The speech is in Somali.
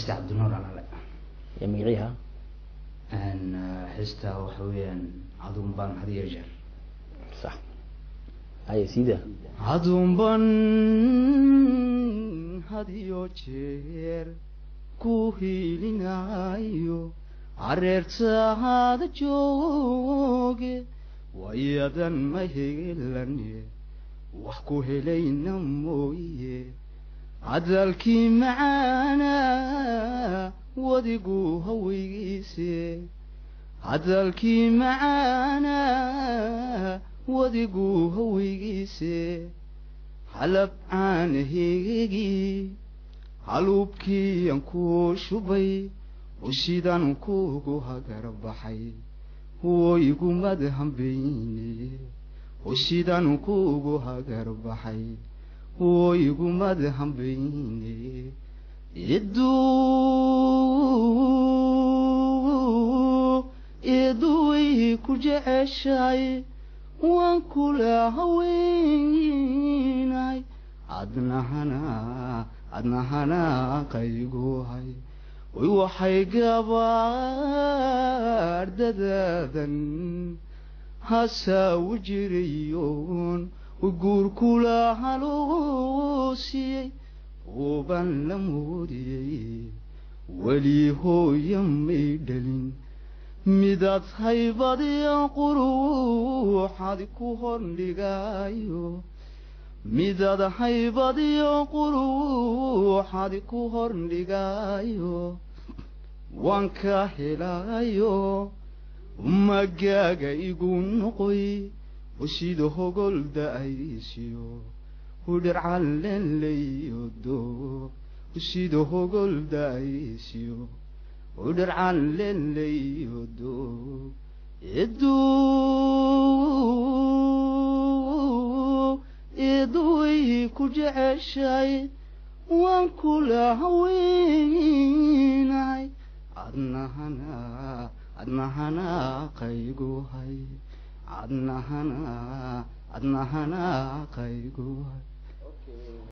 heesta cabdinuur alale iyo magaciiha heesta waxa weeyaan aduun baan had iyo jeer sax haye siida aduunban had iyo jeer ku hiilinayo careertaada jooge wayadan ma helane wax ku helayna mooye cadaalkii macaana wadigu haweygiise cadaalkii macaana wadigu haweygiise halab caanaheegii haluubkiiyan ku shubay ushidan kugu hagar baxay woygumad hambeyne ushidan kugu hagar baxay woygumad hambeyne iduu iduway ku jeceshahay waan kula haweynahay adnahana adnahana qayguhay way waxay gabaardadaadan hasaawu jirayoon guurkula haloosiyey uban la moodiyey weli hooya may dhalin midaad haybadiya quruuxad ku hordhigayo midaad haybadiyo quruuxad ku hordhigayo waan ka helayo magaaga igu noqoy usida hogol da-aysiyo udharcanlenleyodo usida hogol da-aysiyo udharcanlenleyodo iduu iduway ku jeceshahay waan kula haweynahay adnahana adnahana qayguhay adnahana adnahana qayguhay